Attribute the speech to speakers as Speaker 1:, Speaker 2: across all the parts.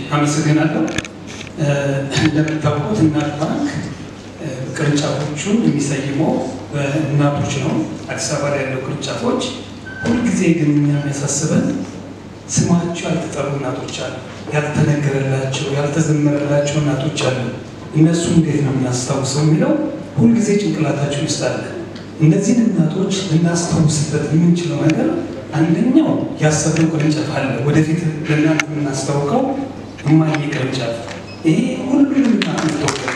Speaker 1: አመሰግናለሁ። እንደምታውቁት እናት ባንክ ቅርንጫፎቹን የሚሰይመው በእናቶች ነው። አዲስ አበባ ላይ ያለው ቅርንጫፎች ሁልጊዜ ግን እኛ የሚያሳስበን ስማቸው ያልተጠሩ እናቶች አሉ፣ ያልተነገረላቸው ያልተዘመረላቸው እናቶች አሉ። እነሱ እንዴት ነው የምናስታውሰው የሚለው ሁልጊዜ ጭንቅላታችን ውስጥ አለ። እነዚህን እናቶች ልናስታውስበት የምንችለው ነገር አንደኛው ያሰብነው ቅርንጫፍ አለ። ወደፊት ለእናንተ የምናስታውቀው እማዬ ቅርንጫፍ ይሄ ሁሉንም እናቶች ተወከለ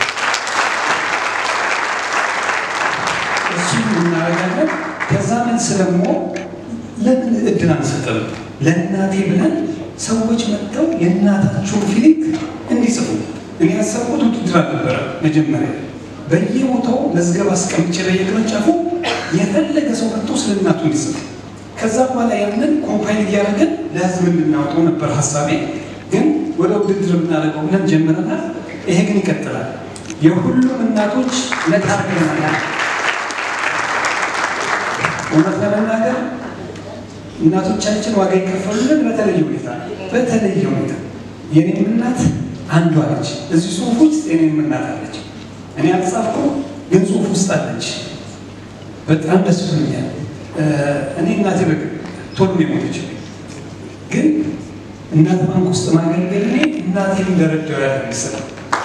Speaker 1: እሱ እናደርጋለን። ከዛ መልስ ደግሞ ለምን እድል አንሰጥም? ለእናቴ ብለን ሰዎች መጥተው የእናታቸውን ፊሊንግ እንዲጽፉ እኔ ያሰብኩት ውድድር አልነበረ። መጀመሪያ በየቦታው መዝገብ አስቀምጬ በየቅርንጫፉ የፈለገ ሰው መጥቶ ስለ እናቱ እንዲጽፍ ከዛ በኋላ ያንን ኮምፓይል እያደረግን ለህዝብ እንድናወጣው ነበር ሀሳቤ። ግን ወደ ውድድር የምናደርገው ብለን ጀምረናል። ይሄ ግን ይቀጥላል። የሁሉም እናቶች ነታርገናል። እውነት ለመናገር እናቶቻችን ዋጋ የከፈሉልን በተለየ ሁኔታ በተለየ ሁኔታ የኔም እናት አንዷ አለች። እዚህ ጽሁፍ ውስጥ የኔም እናት አለች። እኔ አልጻፍኩም፣ ግን ጽሁፍ ውስጥ አለች። በጣም ደስ ብሎኛል። እኔ እናቴ በግ ቶሎ ነው የሞተችው፣ ግን እናት ባንክ ውስጥ ማገልገል እኔ እናቴን እንደረዳው ያለ መሰለኝ።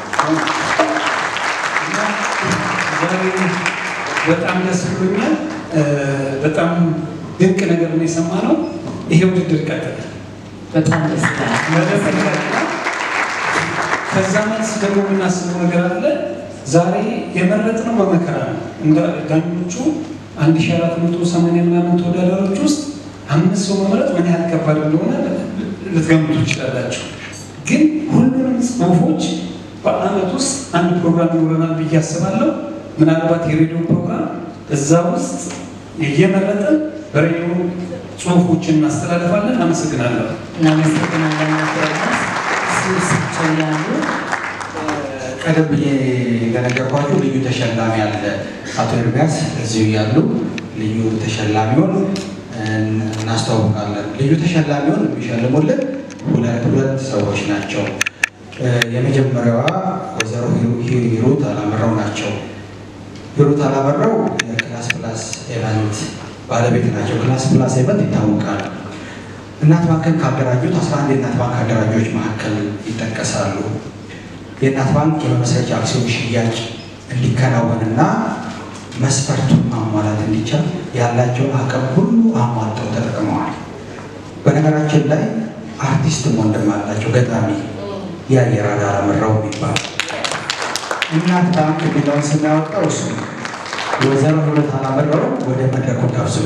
Speaker 1: በጣም ደስ ብሎኛል። በጣም ድንቅ ነገር ነው የሰማነው። ይሄ ውድድር ይቀጥላል።
Speaker 2: በጣም ደስ ይላል።
Speaker 1: ከዛ መልስ ደግሞ የምናስበው ነገር አለ። ዛሬ የመረጥነው በመከራ ነው። እንደ ዳኞቹ አንድ ሺ አራት መቶ ሰማንያ ምናምን ተወዳዳሪዎች ውስጥ አምስት ሰው መምረጥ ምን ያህል ከባድ እንደሆነ ልትገምቱ ትችላላችሁ። ግን ሁሉንም ጽሁፎች በአመት ውስጥ አንድ ፕሮግራም ይኖረናል ብዬ አስባለሁ። ምናልባት የሬዲዮ ፕሮግራም እዛ ውስጥ እየመረጠን በሬዲዮ ጽሁፎችን እናስተላልፋለን። አመሰግናለሁ።
Speaker 2: እናመሰግናለን። ቶማስ ስብስቸው ያሉ
Speaker 3: ቀደም ብዬ እንደነገርኳችሁ ልዩ ተሸላሚ አለ። አቶ ኤርሚያስ እዚሁ ያሉ ልዩ ተሸላሚውን እናስተዋውቃለን። ልዩ ተሸላሚውን የሚሸልሙልን ሁለት ሁለት ሰዎች ናቸው። የመጀመሪያዋ ወይዘሮ ሂሩት አላመራው ናቸው። ሂሩት አላመራው የክላስ ፕላስ ኤቨንት ባለቤት ናቸው። ክላስ ፕላስ ኤቨንት ይታወቃል። እናት ባንክን ካደራጁት 11 የእናት ባንክ አደራጆች መካከል ይጠቀሳሉ። የእናት ባንክ የመመስረቻ አክሲዮን ሽያጭ እንዲከናወንና መስፈርቱን ማሟላት እንዲቻል ያላቸውን አቅም ሁሉ አሟልተው ተጠቅመዋል። በነገራችን ላይ አርቲስትም ወንድም አላቸው፣ ገጣሚ የአየር አዳር አመራው የሚባል እናት ባንክ የሚለውን ስናወጣው እሱ ወይዘሮ ሁለት አላመራው ወደ መድረኩ ጋብዙ።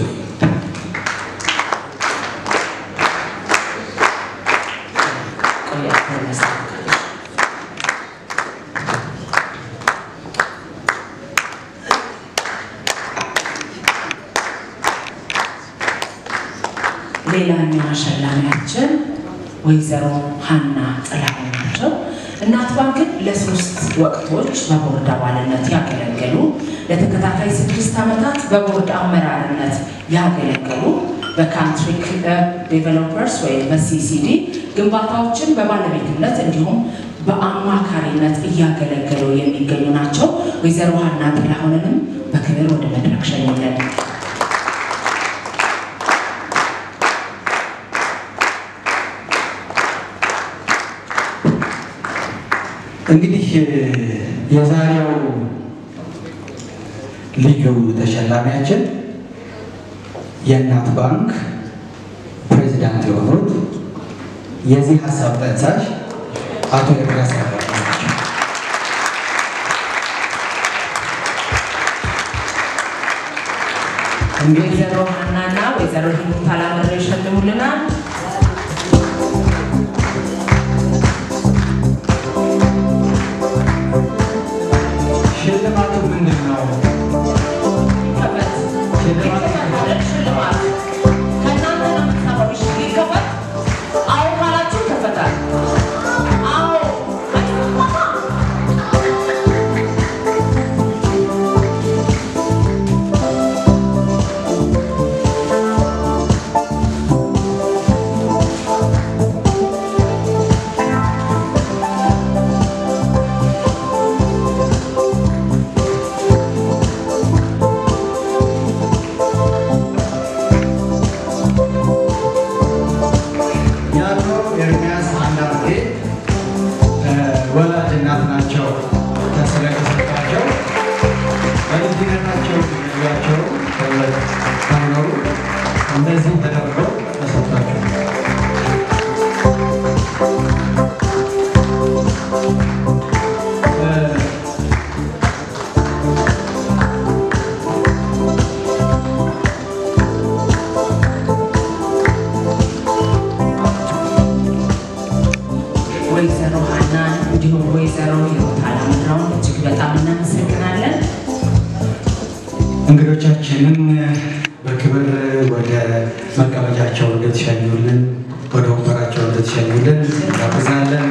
Speaker 2: ሌላኛው አሸላሚያችን ወይዘሮ ሀና ጥላሁን ናቸው። እናት ባንክን ለሶስት ወቅቶች በቦርድ አባልነት ያገለገሉ፣ ለተከታታይ ስድስት ዓመታት በቦርድ አመራርነት ያገለገሉ፣ በካንትሪ ክለብ ዴቨሎፐርስ ወይም በሲሲዲ ግንባታዎችን በባለቤትነት እንዲሁም በአማካሪነት እያገለገሉ የሚገኙ ናቸው። ወይዘሮ ሀና ጥላሁንንም በክብር ወደ መድረክ ሸኙልን።
Speaker 3: እንግዲህ የዛሬው ልዩ ተሸላሚያችን የእናት ባንክ ፕሬዚዳንት የሆኑት የዚህ ሀሳብ ጠንሳሽ አቶ ኤርሚያስ ያበራ ናቸው። እንግዲህ
Speaker 2: ወይዘሮ ሀናና ወይዘሮ ሂሩት አላመረው ይሸልሙልናል።
Speaker 3: ሽልማቱ ምንድን ነው?
Speaker 2: ይከፈት
Speaker 3: ሽልማቱ
Speaker 2: ይከፈት አይደል? ሽልማት ከእናንተ ነው የምትሰራው። እሺ ይከፈት። አዎ ካላችሁ ይከፈታል። አዎ
Speaker 3: አንዳንዴ ወላጅ እናት ናቸው ስለተሰጣቸው በልጅነታቸው ያቸው ሳይኖሩ እንደዚህ ተደርገው ተሰጥቷቸው
Speaker 2: ወይዘሮ ሀናን እንዲሁም ወይዘሮ ህይወት አላምራውን እጅግ በጣም እናመሰግናለን።
Speaker 3: እንግዶቻችንን በክብር ወደ መቀመጫቸው እንድትሸኙልን ወደ ወንበራቸው እንድትሸኙልን እንጋብዛለን።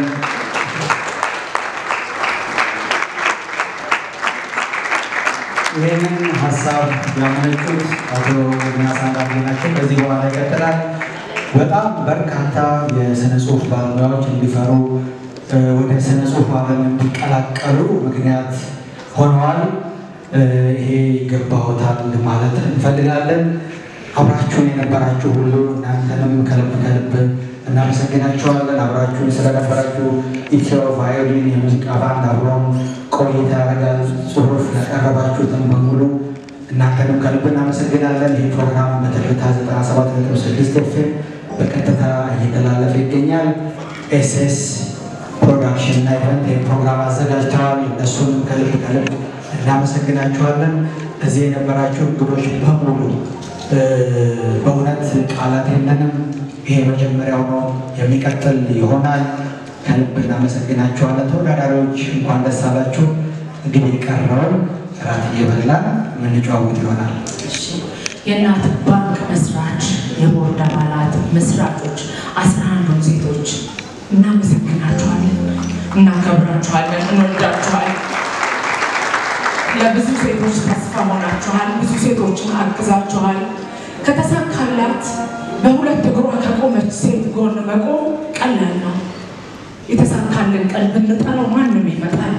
Speaker 3: ይህንን ሀሳብ ያመነጩት አቶ ዮናስ አንዳርጌ ናቸው። ከዚህ በኋላ ይቀጥላል። በጣም በርካታ የስነ ጽሁፍ ባለሙያዎች እንዲፈሩ እ፣ ወደ ስነ ጽሁፍ ዓለም እንዲቀላቀሉ ምክንያት ሆነዋል። እ፣ ይሄ ይገባዎታል ማለት እንፈልጋለን። አብራችሁን የነበራችሁ ሁሉ እናንተንም ከልብ ከልብ እናመሰግናችኋለን። አብራችሁን ስለነበራችሁ ኢትዮ ቫዮሊን የሙዚቃ ባንድ አብሮን ቆይታ ያደርጋል። ጽሁፍ ያቀረባችሁትን በሙሉ እናንተንም ከልብ እናመሰግናለን። ይህ ፕሮግራም በትርታ 97.6 ኤፍኤም በቀጥታ እየተላለፈ ይገኛል። ኤስኤስ ፕሮዳክሽን እና ኢቨንት ይህን ፕሮግራም አዘጋጅተዋል። እነሱንም ከልብ ከልብ እናመሰግናችኋለን። እዚህ የነበራችሁ እንግዶች በሙሉ እ፣ በእውነት ቃላት የለንም። ይሄ መጀመሪያው ነው፣ የሚቀጥል ይሆናል። ከልብ እናመሰግናችኋለን። ተወዳዳሪዎች እንኳን ደስ አላችሁ። እንግዲህ የቀረውን እራት እየበላን የምንጨዋወት ይሆናል።
Speaker 2: እሺ፣ የእናት ባንክ መስራች፣ የቦርድ አባላት፣ መስራቾች፣ አስራ አንዱን ሴቶች እናመሰግናችኋለን፣ እናከብራችኋለን፣ እንወዳችኋለን። ለብዙ ሴቶች ተስፋ ሆናችኋል። ብዙ ሴቶችን አግዛችኋል። ከተሳካላት በሁለት እግሯ ከቆመች ሴት ጎን መቆም ቀላል ነው። የተሳካልን ቀን ብንጠራው ማንም ይመጣል።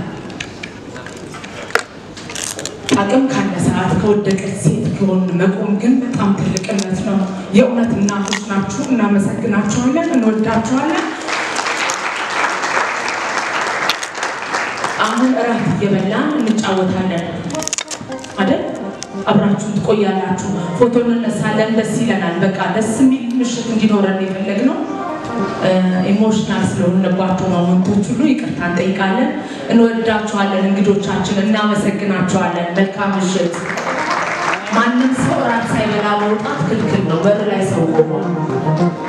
Speaker 2: አቅም ካለ ሰዓት ከወደቀች ሴት ጎን መቆም ግን በጣም ትልቅነት ነው። የእውነት እናቶች ናችሁ። እናመሰግናችኋለን፣ እንወዳችኋለን። አሁን እራት እየበላን እንጫወታለን አይደል? አብራችሁን ትቆያላችሁ። ፎቶ እንነሳለን። ደስ ይለናል። በቃ ደስ የሚል ምሽት እንዲኖረን የፈለግነው ኢሞሽናል ስለሆንባቸው ሞመንቶች ሁሉ ይቅርታ እንጠይቃለን። እንወዳችኋለን። እንግዶቻችን እናመሰግናችኋለን። መልካም ምሽት። ማንም ሰው እራት ሳይበላ መውጣት ክልክል ነው። በር ላይ ሰው ቆሞ